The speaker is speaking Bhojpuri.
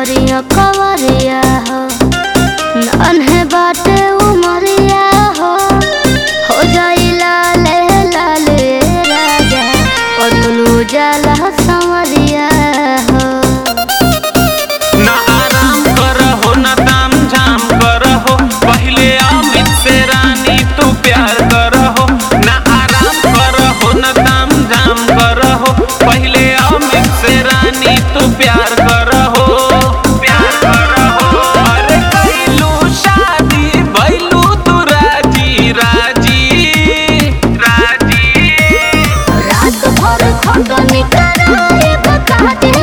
करिया कवरिया हो नन्हे बाटे उमरिया हो हो जाई लाले लाले राजा पतलू जाला संवरिया हो ना आराम करहो ना ताम झाम करहो पहिले अमित से रानी तू प्यार करहो ना आराम करहो ना ताम झाम करहो पहिले अमित से रानी तू प्यार करहो प्यार करहो अरे कैलू शादी भैलू तू राजी राजी राजी रात भर खटनी कराए बकाते